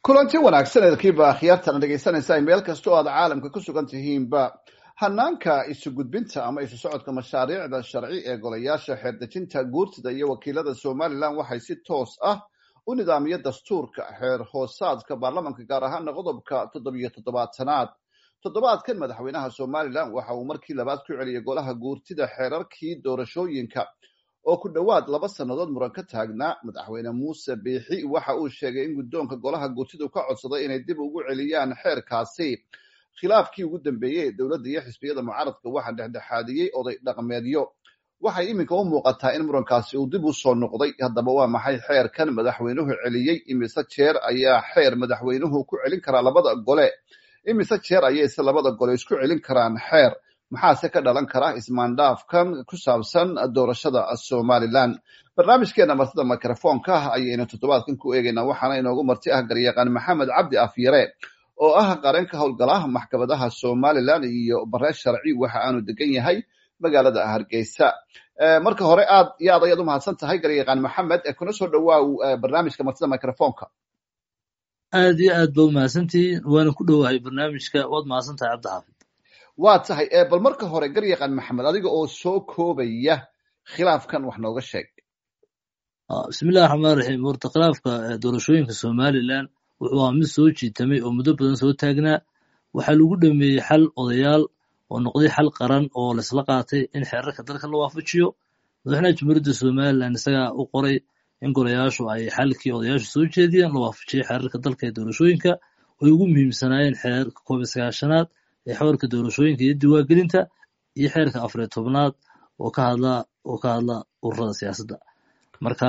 kulanti wanaagsan eedkiiba akhyaartana dhegaysanaysa meel kasta oo aad caalamka ku sugan tihiinba hanaanka isu gudbinta ama isu socodka mashaariicda sharci ee golayaasha xeerdejinta guurtida iyo wakiilada somalilan waxay si toos ah u nidaamiya dastuurka xeer hoosaadka baarlamanka gaar ahaana qodobka toddobiyo toddobaatanaad toddobaadkan madaxweynaha somalilan waxa uu markii labaad ku celiyay golaha guurtida xeerarkii doorashooyinka oo ku dhowaad laba sannadood muran ka taagnaa madaxweyne muuse biixi waxa uu sheegay in guddoonka golaha guurtidu ka codsaday inay dib ugu celiyaan xeerkaasi khilaafkii ugu dambeeyey ee dowladda iyo xisbiyada mucaaradka waxaa dhexdhexaadiyey oday dhaqmeedyo waxay iminka u muuqataa in murankaasi uu dib u soo noqday haddaba waa maxay xeerkan madaxweynuhu celiyey imise jeer ayaa xeer madaxweynuhu ku celin karaa labada gole imise jeer ayayse labada gole isku celin karaan xeer maxaase ka dhalan kara ismaandhaafkan ku saabsan doorashada somalilan barnaamijkeena martida mikrofoonka ah ayaynu toddobaadkan ku eegaynaa waxaana inoogu marti ah garyaqaan maxamed cabdi afyare oo ah qareenka howlgalaha maxkamadaha somalilan iyo bareen sharci waxa aanu degan yahay magaalada hargeysa marka hore aad iyo aad ayaad u mahadsan tahay garyaqaan maxamed kuna soo dhowaaw barnaamijka martida microfoonka aad iyo aad ba u mahadsantihiin waana ku dhowahay barnaamijka waad mahadsan tahay cabdixaafid waa tahay bal marka hore garyaqaan maxamed adiga oo soo koobaya khilaafkan wax nooga sheeg bismillahi raxmaan raxiim horta khilaafka doorashooyinka somalilan wuxuu ahaa mid soo jiitamay oo muddo badan soo taagnaa waxaa lagu dhameeyey xal odayaal oo noqday xal qaran oo laisla qaatay in xeerarka dalka la waafajiyo madaxweynaha jumhuuriyadda somalilan isagaa u qoray in golayaashu ay xalkii odayaashu soo jeediyeen la waafajiyey xeerarka dalka ee doorashooyinka oy ugu muhiimsanaayeen xeerarka koob iyo sagaashanaad ee xeerka doorashooyinka iyo diwaangelinta iyo xeerka afariyo tobnaad oo ka hadla oo ka hadla ururada siyaasadda marka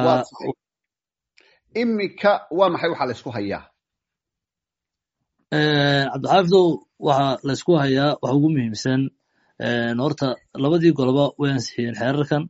iminka waa maxay waxaa la isku hayaa cabdixaafidow waxaa la ysku hayaa waxa ugu muhiimsan horta labadii goloba way ansixiyeen xeerarkan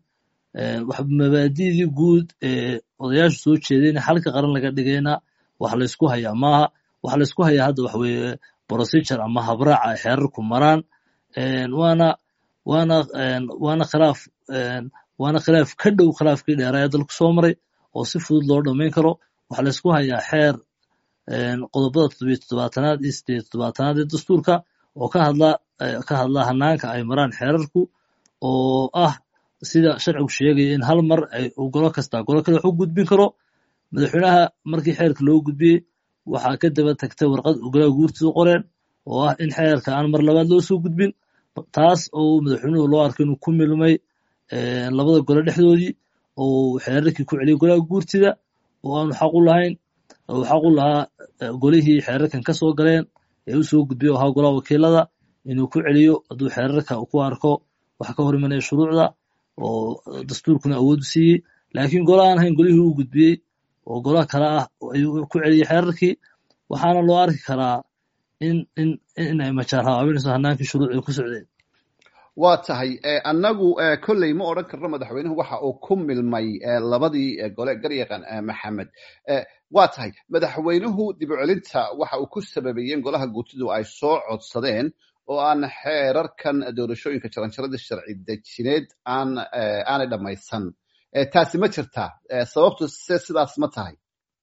mabaadidii guud ee odayaashu soo jeedeen xalka qaran laga dhigayna wax la ysku hayaa maaha waxa la ysku hayaa hadda waxa weeye procedure ama habraaca ay xeerarku maraan waana waana waana khilaaf waana khilaaf ka dhow khilaafkii dheeraa ee dalku soo maray oo si fudud loo dhammayn karo waxaa la ysku hayaa xeer qodobada toddobiyo toddobaatanaad iyo sideeyo toddobaatanaad ee dastuurka oo ka hadla ka hadla hanaanka ay maraan xeerarku oo ah sida sharcigu sheegaya in hal mar ay golo kasta golo kale wax u gudbin karo madaxweynaha markii xeerka loo gudbiyey waxaa ka daba tagtay warqad golaha guurtidu qoreen oo ah in xeerka aan mar labaad loo soo gudbin taas oo madaxweynuhu loo arkay inuu ku milmay labada gole dhexdoodii oo xeerarkii ku celiyay golaha guurtida oo aanu xaq u lahayn uu xaq u lahaa golihii xeerarkan ka soo galeen ee u soo gudbiyay oo ahaa golaha wakiilada inuu ku celiyo hadduu xeerarka ku arko wax ka hor imanaya shuruucda oo dastuurkuna awood u siiyey laakiin gola aan ahayn golihii uu gudbiyey oo golaha kale ah ayuu ku celiyey xeerarkii waxaana loo arki karaa in in in ay majaar habaabinayso hanaankii shuruucii ku socdeen waa tahay annagu kolley ma odran karno madaxweynuhu waxa uu ku milmay labadii gole garyaqan maxamed waa tahay madaxweynuhu dib u celinta waxa uu ku sababeeyeen golaha guurtidu ay soo codsadeen oo aan xeerarkan doorashooyinka jaranjaradii sharci dejineed aan aanay dhammaysan taasi ma jirtaa sababtu se sidaas ma tahay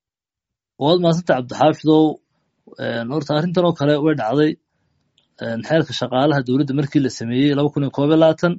waad maasanta cabdixaafidow horta arrintan oo kale way dhacday xeerka shaqaalaha dowladda markii la sameeyey laba kun iyo koob iyo labaatan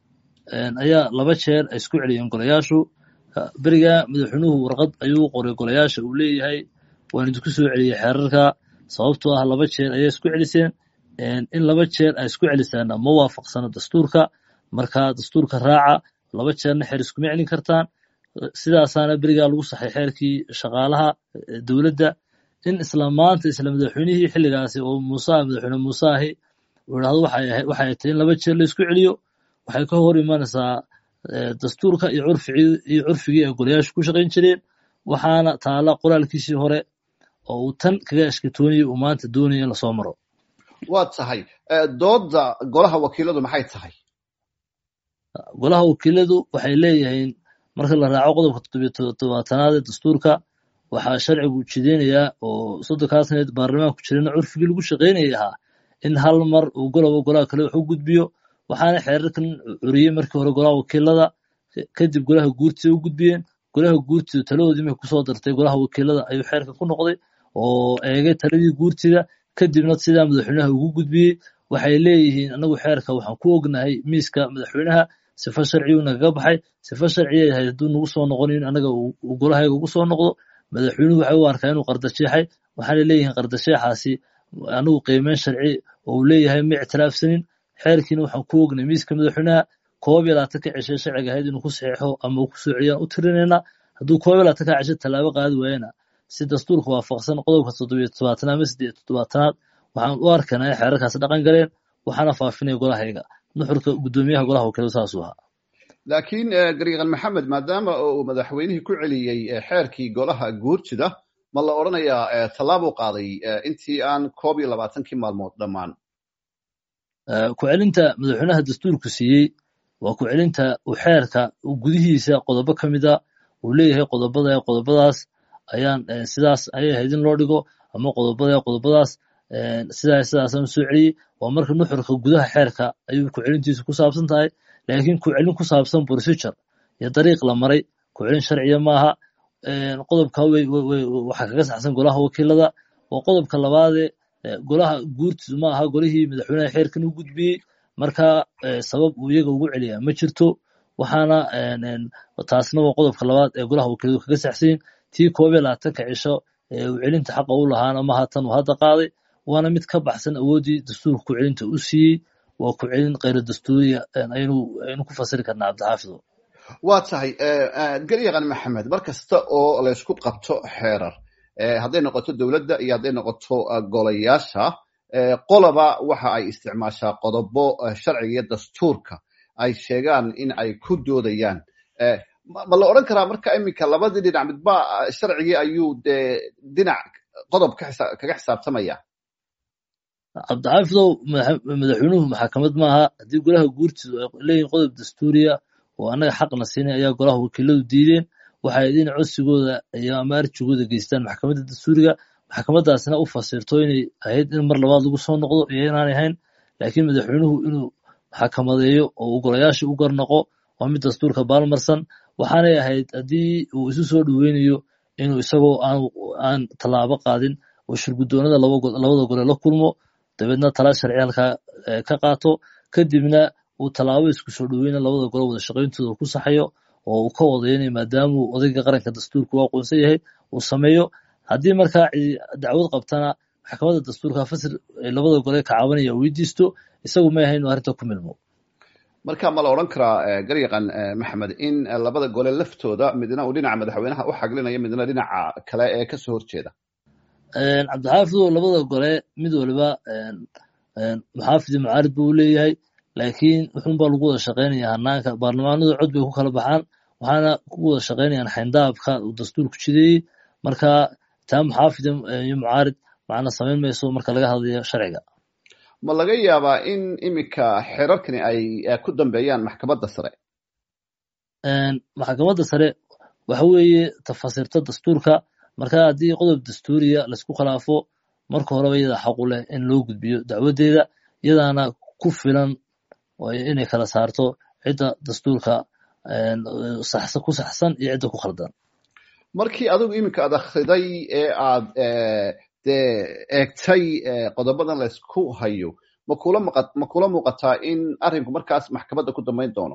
ayaa laba jeer ay isku celiyeen golayaashu beriga madaxweynuhu warqad ayuu qoray golayaasha uu leeyahay waan idinku soo celiyey xeerarka sababtoo ah laba jeer ayay isku celiseen in laba jeer ay isku celisaana ma waafaqsano dastuurka marka dastuurka raaca laba jeerna xeer iskuma celin kartaan sidaasaana berigaa lagu saxay xeerkii shaqaalaha dowladda in isla maanta isla madaxweynihii xilligaasi oo muuse madaxweyne muuse ahi uu idhahdo waxay tahay in laba jeer la isku celiyo waxay ka hor imanaysaa dastuurka iyo curfigii iyo curfigii ay golayaashu ku shaqayn jireen waxaana taala qoraalkiisii hore oo uu tan kaga ashkatoonayay uu maanta doonaya in lasoo maro waa tahay doodda golaha wakiiladu maxay tahay golaha wakiiladu waxay leeyihiin marka la raaco qodobka toddobiyo toddobaatanaad ee dastuurka waxaa sharcigu jideynayaa oo soddonkaa saneed baarlamaanku jirana curfigii lagu shaqaynayay ahaa in hal mar uu goloba golaha kale wax u gudbiyo waxaana xeerarkan curiyey markii hore golaha wakiilada kadib golaha guurtida u gudbiyeen golaha guurtidu taladoodii markay kusoo dartay golaha wakiilada ayuu xeerkan ku noqday oo eegay taladii guurtida kadibna sidaa madaxweynaha ugu gudbiyey waxay leeyihiin anagu xeerka waxaan ku ognahay miiska madaxweynaha sifa sharciyu nagaga baxay sifa sharciya ahayd hadduu nagu soo noqonin in anaga uu golahayga ugu soo noqdo madaxweynuhu waxay u arkaa inuu qardasheexay waxaana leeyihiin qardasheexaasi anigu qiimeyn sharci oo uu leeyahay ma ictiraafsanin xeerkiina waxaan ku ognay miiska madaxweynaha koob iyo labaatan ka ceshe sharciga ahayd inuu ku saxeixo ama uu ku soo celiyaan u tirinaynaa hadduu koob iyo labaatan ka ceshe tallaabo qaadi waayana si dastuurka waafaqsan qodobka toddobiyo toddobaatanaad ama siddeed toddobaatanaad waxaan u arkaynaa in xeerarkaas dhaqan galeen waxaana faafinaya golahayga nuxurka guddoomiyaha golaha wakiilada saasuu ahaa laakiin gariiqan maxamed maadaama uu madaxweynihii ku celiyey xeerkii golaha guurtida ma la odrhanayaa tallaabuu qaaday intii aan koob iyo labaatankii maalmood dhammaan ku celinta madaxweynaha dastuurku siiyey waa ku celinta uu xeerka gudihiisa qodobo ka mida uu leeyahay qodobada qodobadaas ayaan sidaas ayay ahayd in loo dhigo ama qodobada qodobadaas sidaa sidaasaan soo celiyey waa marka nuxurka gudaha xeerka ayuu ku celintiisu ku saabsan tahay laakiin ku celin ku saabsan procedure iyo dariiq la maray ku celin sharciya maaha qodobka waxaa kaga saxsan golaha wakiilada waa qodobka labaadee golaha guurtiisu ma aha golihii madaxweynaha xeerkan u gudbiyey marka sabab uu iyaga ugu celiyaa ma jirto waxaana taasna waa qodobka labaad ee golaha wakiiladu kaga saxsanyin tii koob iyo labaatanka cisho ee uu celinta xaqa u lahaana maha tan uu hadda qaaday waana mid ka baxsan awooddii dastuurka ku celinta u siiyey waa ku celin kheyra dastuuriya aynu ku fasiri karnaa cabdixaafido waa tahay garyaqan maxamed mar kasta oo laysku qabto xeerar hadday noqoto dowladda iyo hadday noqoto golayaasha qoloba waxa ay isticmaashaa qodobo sharciga iyo dastuurka ay sheegaan in ay ku doodayaan ma la odran karaa marka iminka labadii dhinac midba sharcigii ayuu dee dhinac qodob kaga xisaabtamaya cabdixaafidow madaxweynuhu maxakamad maaha haddii golaha guurtiidu ay leeyihin qodob dastuuriya oo annaga xaqna siinay ayaa golaha wakiiladu diideen waxay in codsigooda iyo ama arjigooda geystaan maxkamadda dastuuriga maxkamadaasna u fasirto inay ahayd in mar labaad lagu soo noqdo iyo inaanay ahayn laakiin madaxweynuhu inuu maxkamadeeyo oo uu golayaasha u garnaqo waa mid dastuurka baalmarsan waxaanay ahayd haddii uu isu soo dhoweynayo inuu isagoo aan tallaabo qaadin oo shirguddoonada labada gole la kulmo dabeedna tala sharci halkaa ka qaato kadibna uu tallaabo isku soo dhoweyna labada gole wada shaqayntooda ku saxayo oo uu ka wadaynay maadaamuu odayga qaranka dastuurka u aqoonsan yahay uu sameeyo haddii markaa dacwad qabtana maxkamadda dastuurka fasir labada gole ka cabanaya weydiisto isagu ma ahayn inuu arrinta ku milmo marka ma la odran karaa garyaqan maxamed in labada gole laftooda midna uu dhinaca madaxweynaha u xaglinayo midna dhinaca kale ee kasoo horjeeda cabdixaafidow labada gole mid waliba muxaafid mucaarid buu leeyahay laakiin wuxuunbaa lagu wada shaqaynaya hanaanka baarlamaanadu cod bay ku kala baxaan waxaana ku wada shaqaynayaan xayndaabka uu dastuurku jideeyey marka taa muxaafid iyo mucaarid macna samayn mayso marka laga hadlayo sharciga ma laga yaabaa in iminka xerarkani ay ku dambeeyaan maxkamadda sare maxkamadda sare waxa weeye tafasirta dastuurka marka haddii qodob dastuuriya laysku khilaafo marka horeba iyada xaqu leh in loo gudbiyo dacwaddeeda iyadaana ku filan inay kala saarto cidda dastuurka ku saxsan iyo cidda ku khaldan markii adigu iminka aad akhriday ee aad dee eegtay qodobadan laysku hayo ma kula ma kula muuqataa in arrinku markaas maxkamadda ku dambayn doono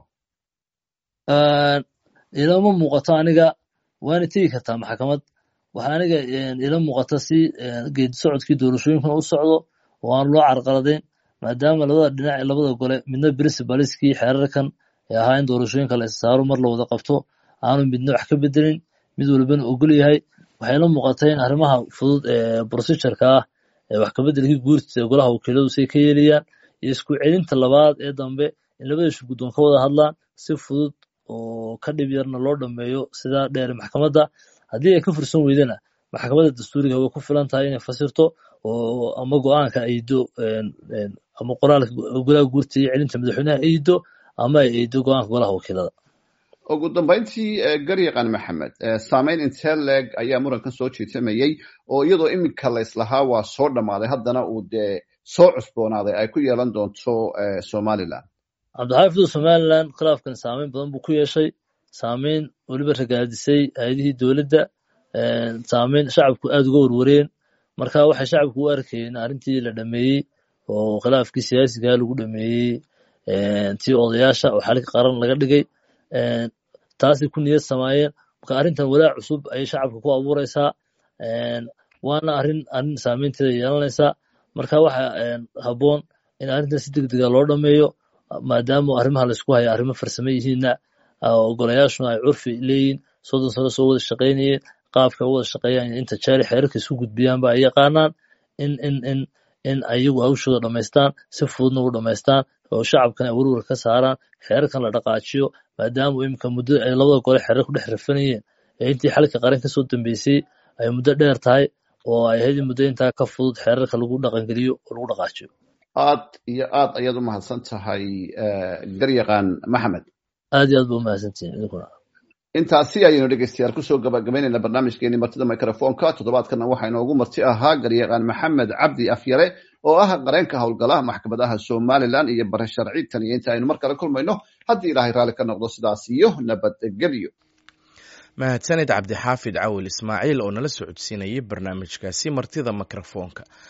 ilama muuqato aniga waana tegi kartaa maxkamad waxa aniga ila muuqata si geedi socodkii doorashooyinkuna u socdo oo aan loo carqaladayn maadaama labada dhinac ee labada gole midna principaliskii xeerarkan ee ahaa in doorashooyinka la issaaro mar la wada qabto aanu midna wax ka bedelin mid walbana ogol yahay waxay la muuqatay in arrimaha fudud ee procedureka ah ee wax kabedelkii guurtida ee golaha wakiiladu say ka yeelayaan iyo isku celinta labaad ee dambe in labada shirguddoon ka wada hadlaan si fudud oo ka dhib yarna loo dhameeyo sidaa dheer maxkamadda haddii ay ka fursan weydana maxkamadda dastuuriga way ku filan tahay inay fasirto oo ama go-aanka aydo ama qoraalka golaha guurta iyo celinta madaxweynaha aydo ama ay aydo go-aanka golaha wakiilada ugu dambayntii garyaqan maxamed saameyn intee leeg ayaa murankan soo jiitamayey oo iyadoo iminka la islahaa waa soo dhammaaday haddana uu dee soo cusboonaaday ay ku yeelan doonto somalilan cabdixaafidu somalilan khilaafkan saameyn badan buu ku yeeshay saameyn weliba ragaadisay hay-adihii dowladda saameyn shacabku aada uga warwareen marka waxay shacabku u arkayeen arrintii la dhameeyey oo khilaafkii siyaasigaa lagu dhameeyey tii odayaasha oo xalka qaran laga dhigay taasay ku niyad samaayeen marka arrintan walaac cusub ayay shacabka ku abuureysaa waana arrin arrin saameynteeda yeelanaysaa marka waxa habboon in arrintan si deg dega loo dhameeyo maadaama arrimaha laysku haya arrimo farsame yihiinna ogolayaashuna ay curfi leeyihin soddon sano soo wada shaqaynayeen qaabka u wada shaqeeyaan inta jaari xeerarka isku gudbiyaanba ay yaqaanaan in in in in ayagu hawshooda dhamaystaan si fududna u dhamaystaan oo shacabkana ay werwer ka saaraan xeerarkan la dhaqaajiyo maadaama iminka muddo ay labada gole xeerar ku dhex rafanayeen ee intii xalka qaran kasoo dambeysay ay muddo dheer tahay oo ay ahayd muddo intaa ka fudud xeerarka lagu dhaqangeliyo oo lagu dhaqaajiyo aad iyo aad ayaad u mahadsan tahay garyaqaan maxamed aad iyo aad ba u mahadsantihin idinkuna intaasi ayaynu dhegeystayaal kusoo gabagabaynayna barnaamijkeeni martida microfonka toddobaadkana waxaa inoogu marti ahaa garyaqaan maxamed cabdi afyare oo ah qareenka howlgala maxkamadaha somalilan iyo bare sharci tan iyo inta aynu mar kale kulmayno haddii ilaahay raalli ka noqdo sidaas iyo nabadgelyo mahadsanid cabdixaafid cawil ismaaciil oo nala socodsiinayay barnaamijkaasi martida mikrofoonka